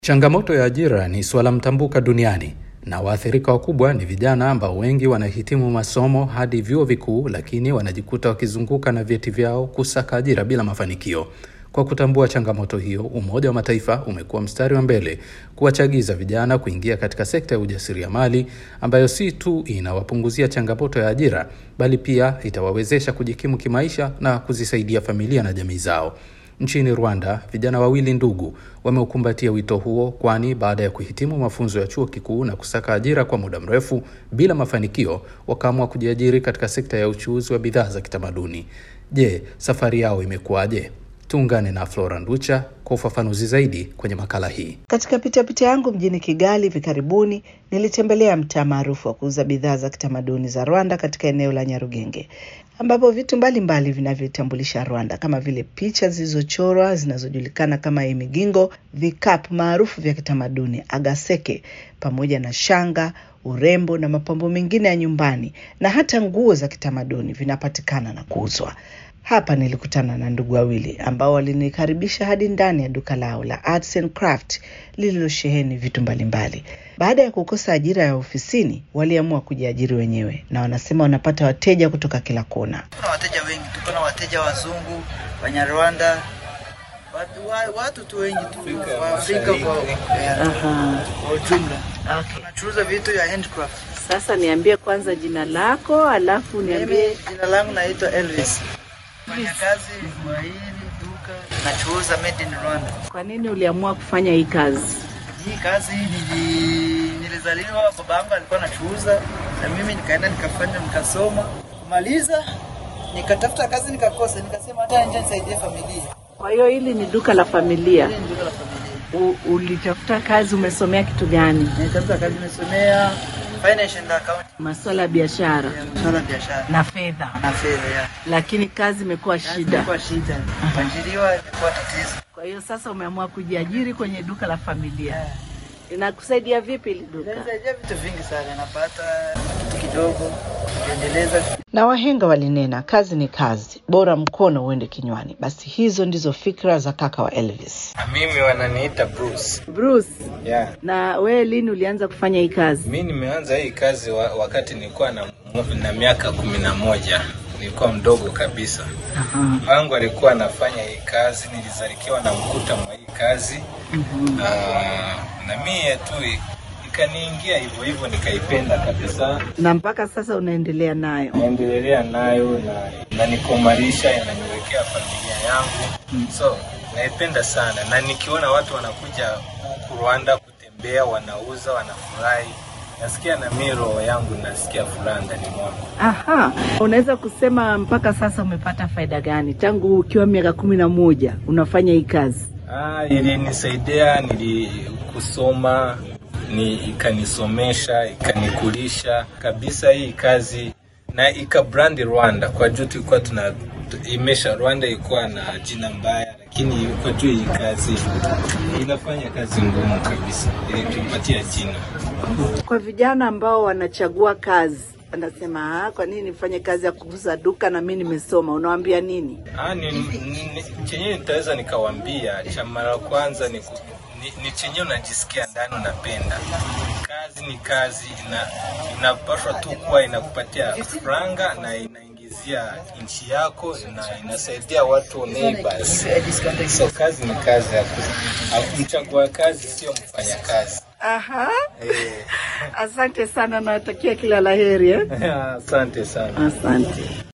Changamoto ya ajira ni suala mtambuka duniani na waathirika wakubwa ni vijana ambao wengi wanahitimu masomo hadi vyuo vikuu, lakini wanajikuta wakizunguka na vyeti vyao kusaka ajira bila mafanikio. Kwa kutambua changamoto hiyo, Umoja wa Mataifa umekuwa mstari wa mbele kuwachagiza vijana kuingia katika sekta ya ujasiriamali ambayo si tu inawapunguzia changamoto ya ajira, bali pia itawawezesha kujikimu kimaisha na kuzisaidia familia na jamii zao. Nchini Rwanda, vijana wawili ndugu wameukumbatia wito huo, kwani baada ya kuhitimu mafunzo ya chuo kikuu na kusaka ajira kwa muda mrefu bila mafanikio, wakaamua kujiajiri katika sekta ya uchuuzi wa bidhaa za kitamaduni. Je, safari yao imekuwaje? Tuungane na Flora Nducha kwa ufafanuzi zaidi kwenye makala hii. Katika pitapita yangu mjini Kigali hivi karibuni, nilitembelea mtaa maarufu wa kuuza bidhaa za kitamaduni za Rwanda katika eneo la Nyarugenge, ambapo vitu mbalimbali vinavyotambulisha Rwanda kama vile picha zilizochorwa zinazojulikana kama imigingo, vikapu maarufu vya kitamaduni agaseke, pamoja na shanga, urembo na mapambo mengine ya nyumbani na hata nguo za kitamaduni vinapatikana na kuuzwa. Hapa nilikutana na ndugu wawili ambao walinikaribisha hadi ndani ya duka lao la Arts and Craft lililosheheni vitu mbalimbali. Baada ya kukosa ajira ya ofisini, waliamua kujiajiri wenyewe, na wanasema wanapata wateja kutoka kila kona. Kuna wateja wengi, tuko na wateja wazungu, Wanyarwanda, watu, wa, watu tu wengi tu wa Afrika kwa Aha. kwa ujumla. Okay. Tunachuuza vitu ya handcraft. Sasa niambie kwanza jina lako, alafu Mimi jina langu naitwa Elvis. Fanya kazi kwa hili duka, nachuuza made in Rwanda. kwa nini uliamua kufanya hii kazi? Hii kazi nili, nilizaliwa, baba yangu alikuwa anachuuza na mimi nikaenda nikafanya nikasoma, kumaliza nikatafuta kazi nikakosa, nikasema hata nje nisaidie familia. Kwa hiyo hili ni duka la familia. Hili ni duka la familia. U, ulitafuta kazi, umesomea kitu gani? Nitafuta kazi nimesomea finance and accounting, Masuala ya biashara masuala ya biashara na fedha, na fedha ya. lakini kazi imekuwa shida. Ilikuwa shida. Kuajiriwa ilikuwa tatizo. Kwa hiyo sasa umeamua kujiajiri kwenye duka la familia. Inakusaidia vipi hili duka? Inanisaidia vitu vingi sana, napata kitu kidogo kujiendeleza. Na wahenga walinena, kazi ni kazi, bora mkono uende kinywani. Basi hizo ndizo fikra za kaka wa Elvis. Mimi wananiita Bruce. Bruce, Yeah. na wewe lini ulianza kufanya hii kazi? Mi nimeanza hii kazi wa, wakati nilikuwa na, na miaka kumi na moja nilikuwa mdogo kabisa. Wangu alikuwa anafanya hii kazi, nilizalikiwa na mkuta mwa hii kazi na, na mie tu ikaniingia hivyo hivyo, nikaipenda kabisa, Na mpaka sasa unaendelea nayo? naendelea nayo na inanikomarisha, inaniwekea familia yangu, so naipenda sana, na nikiona watu wanakuja huku Rwanda kutembea, wanauza, wanafurahi, nasikia na mimi roho yangu nasikia furaha ndani mwangu. Aha, unaweza kusema mpaka sasa umepata faida gani tangu ukiwa miaka kumi na moja unafanya hii kazi? Ah, ilinisaidia nili kusoma ni ikanisomesha ikanikulisha kabisa hii kazi na ikabrandi Rwanda kwa juu tulikuwa tuna imesha Rwanda ilikuwa na jina mbaya, lakini kwa juu hii kazi inafanya kazi ngumu kabisa, ilitupatia jina. Kwa vijana ambao wanachagua kazi anasema "Ah, kwa nini nifanye kazi ya kuuza duka na mimi nimesoma, unawaambia nini? Ah, ni, ni, chenyewe nitaweza nikawambia, cha mara kwanza ni, ku- ni, ni chenyewe unajisikia ndani unapenda. Kazi ni kazi, ina, inapaswa tu kuwa inakupatia franga na inaingizia nchi yako na inasaidia watu neighbors. So kazi ni kazi, haku- mchagua kazi sio mfanya kazi. Aha, Eh, asante sana, nawatakia kila laheri eh? asante sana. Asante.